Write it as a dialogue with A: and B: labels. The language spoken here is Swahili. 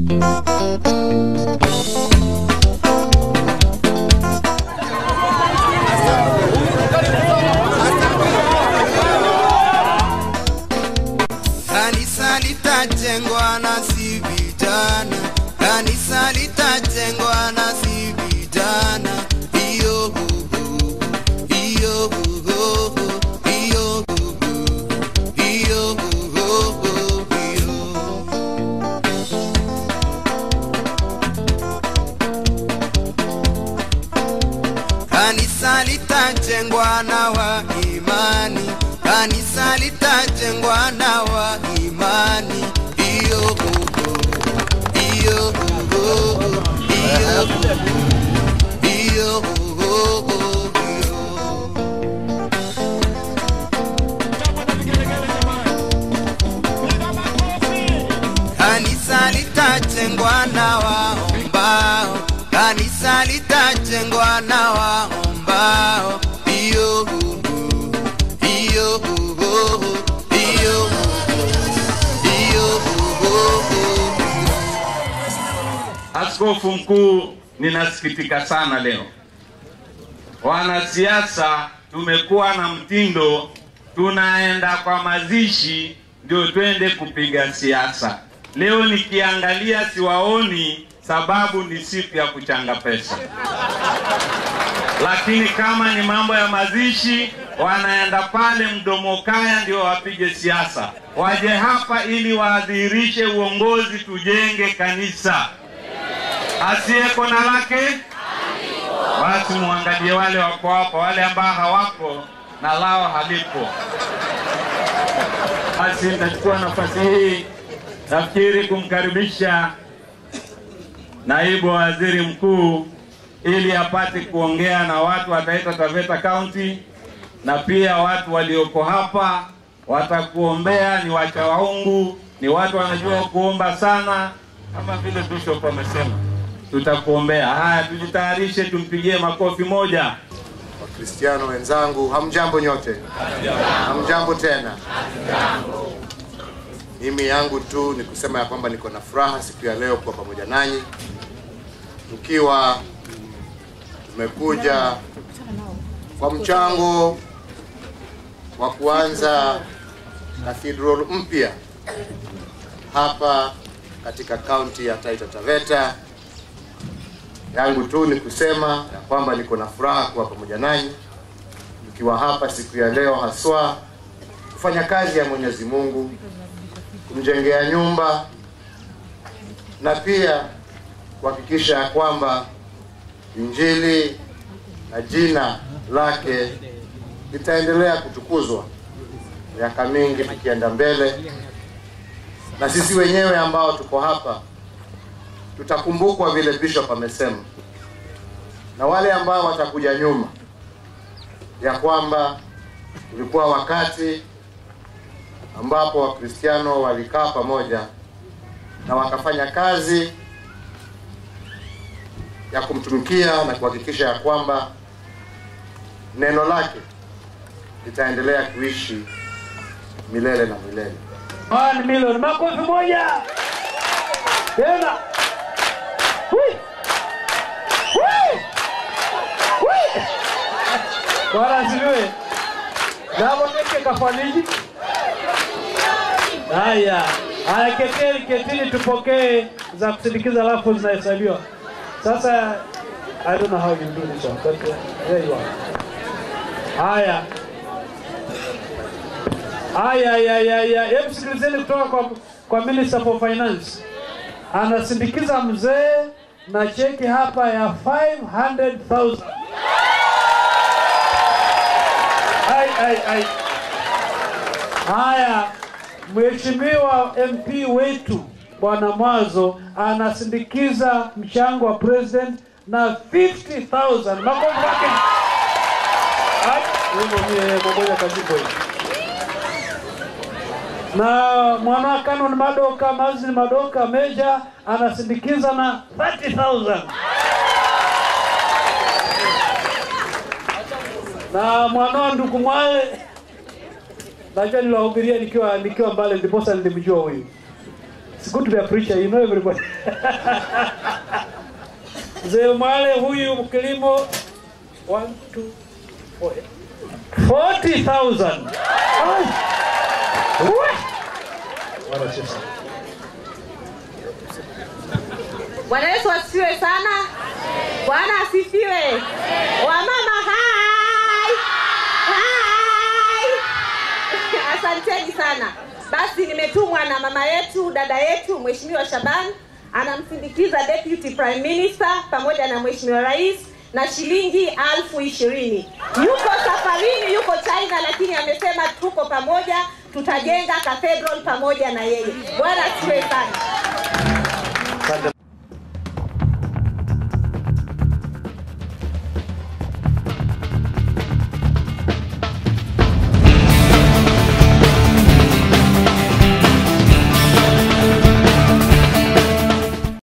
A: Kanisa litajengwa na si vijana, kanisa litajengwa na si vijana. Iyo hu hu, iyo hu hu hu, iyo hu hu, iyo hu hu hu, iyo. Kanisa litajengwa na wa imani, kanisa litajengwa na wa imani. Iyo hu hu, iyo hu hu hu, iyo hu hu, iyo hu hu hu, iyo. Kanisa litajengwa na waombao, kanisa litajengwa na waombao. Iyo hu hu, iyo hu hu hu, iyo hu hu, iyo hu hu hu.
B: Askofu mkuu, ninasikitika sana leo. Wanasiasa tumekuwa na mtindo, tunaenda kwa mazishi ndio twende kupiga siasa. Leo nikiangalia siwaoni, sababu ni siku ya kuchanga pesa. Lakini kama ni mambo ya mazishi, wanaenda pale mdomo kaya ndio wapige siasa. Waje hapa ili waadhirishe uongozi, tujenge kanisa asiyeko na lake basi muangalie wale wako hapa, wale ambao hawako na lao halipo. Basi nitachukua nafasi hii nafikiri kumkaribisha naibu waziri mkuu ili apate kuongea na watu wa Taita Taveta County na pia watu walioko hapa watakuombea. Ni wacha waungu, ni watu wanajua kuomba sana, kama vile bishop amesema, tutakuombea. Haya, tujitayarishe, tumpigie makofi moja.
C: Wakristiano wenzangu, hamjambo nyote? Hamjambo tena? Mimi yangu tu ni kusema ya kwamba niko na furaha siku ya leo kuwa pamoja nanyi, tukiwa tumekuja kwa mchango wa kuanza cathedral mpya hapa katika kaunti ya Taita Taveta. Yangu tu ni kusema ya kwamba niko na furaha kuwa pamoja nanyi tukiwa hapa siku ya leo, haswa kufanya kazi ya Mwenyezi Mungu, kumjengea nyumba na pia kuhakikisha ya kwamba Injili na jina lake litaendelea kutukuzwa miaka mingi tukienda mbele, na sisi wenyewe ambao tuko hapa tutakumbukwa vile bishop amesema, na wale ambao watakuja nyuma, ya kwamba ulikuwa wakati ambapo Wakristiano walikaa pamoja na wakafanya kazi ya kumtumikia na kuhakikisha ya kwamba neno lake litaendelea kuishi milele na milele.
D: One million. Makofi moja tena. Hui. Hui. Hui. Bwana asifiwe. Nabo nike kafaniji. Haya. Haya, ketini ketini, tupokee za kusindikiza, alafu zinahesabiwa. Sasa I don't know how you do this one, but uh, there you are. Haya. Haya, haya, haya, haya. Hebu sikilizeni kutoka kwa, kwa Minister for Finance. Anasindikiza mzee na cheki hapa ya 500,000. Ai, ai, ai. Haya, Mheshimiwa MP wetu Bwana Mwazo anasindikiza mchango wa president na 50,000. Makofi yake. Ai, wewe mwenyewe mmoja kazipo hivi na mwana Canon Madoka Mazini Madoka Meja anasindikiza na 30,000 na mwanao ndugu Mwale najua niliwahubiria nikiwa nikiwa mbali, ndiposa nilimjua huyu. It's good to be a preacher, you know everybody. Mzee Mwale huyu kilimo 1 2 40,000. Ai. Uwe. Bwana Yesu.
E: Bwana Yesu asifiwe sana. Bwana asifiwe. Wamama hai. Hai. Asanteni sana. Basi nimetumwa na mama yetu, dada yetu Mheshimiwa Shaban anamsindikiza Deputy Prime Minister pamoja na Mheshimiwa Rais na shilingi alfu ishirini. Yuko safarini, yuko China, lakini amesema tuko pamoja, tutajenga cathedral pamoja na yeye. Bwana asifiwe sana.